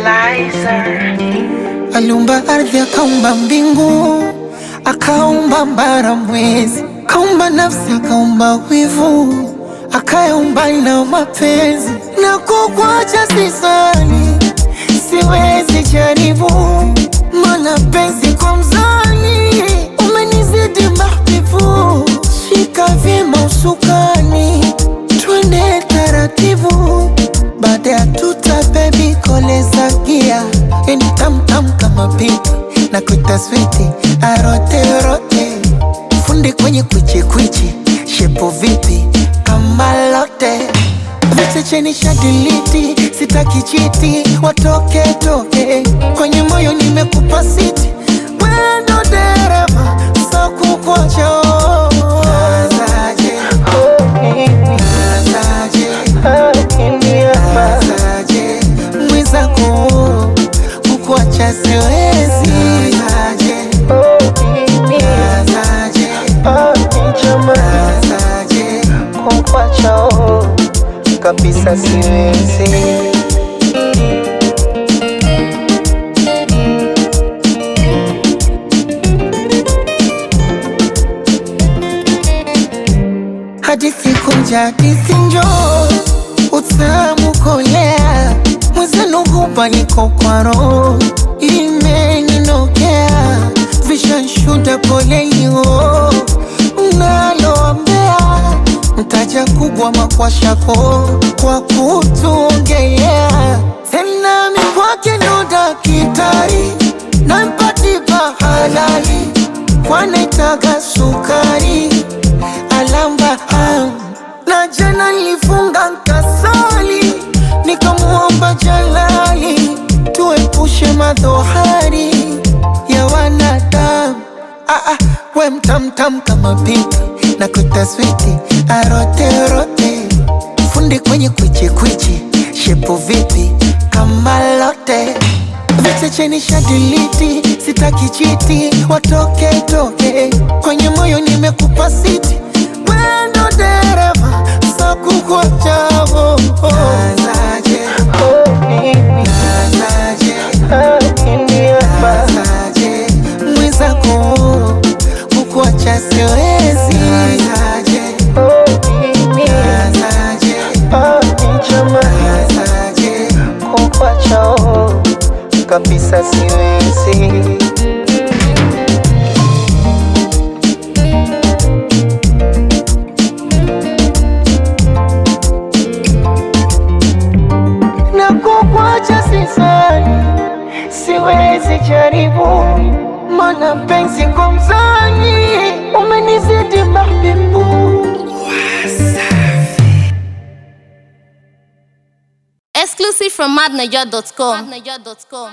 Liza. Aliumba ardhi, akaumba mbingu, akaumba mbara, mwezi, akaumba nafsi, akaumba wivu, akayaumba na mapenzi. Na kukuacha sisani, siwezi jaribu, mana penzi kwa mzani, umenizidi mahbibu. Shika vyema usukani, twende taratibu, baada ya tuta bebi koleza gia yani tamtam kama pipi na kuita switi arote rote fundi kwenye kwichi kwichi shepo vipi kama lote vichecheni shadiliti sitaki chiti watoke toke kwenye moyo nimekupa siti wendo dereva so kukocho Nazaje, nazaje, nazaje, mwenzako kukuacha siwezi nazaje, nazaje, nazaje, kukuacha kabisa siwezi hadithi kunja hadithi njoo utamu kolea mwezenu hupa niko kwa roho imeninokea vishanshuda polelio mnaloambea mtaja kubwa makwashako kwa kutuongelea tena mikwake ndo dakitari nampatipa halali kwanaitaga sukari alamba am. na jana nilifunga nkasali nikamuomba jalali tuepushe madhohari ya wanadamu ah, ah, we mtamtam kama pipi na kutaswiti aroterote fundi kwenye kwichikwichi shepu vipi kama lote vichecheni shadiliti sitaki chiti watoke toke kwenye moyo nimekupa siti wendo dereva sakukuachavo nazaje nazaje nazaje mwenzako kukuacha siwezi nazaje nazaje nazaje kukuacha kabisa siwezi na kukuacha sisani, siwezi jaribu, mana penzi kwa mzani umenizidi mahbibu. Exclusive from madniger.com.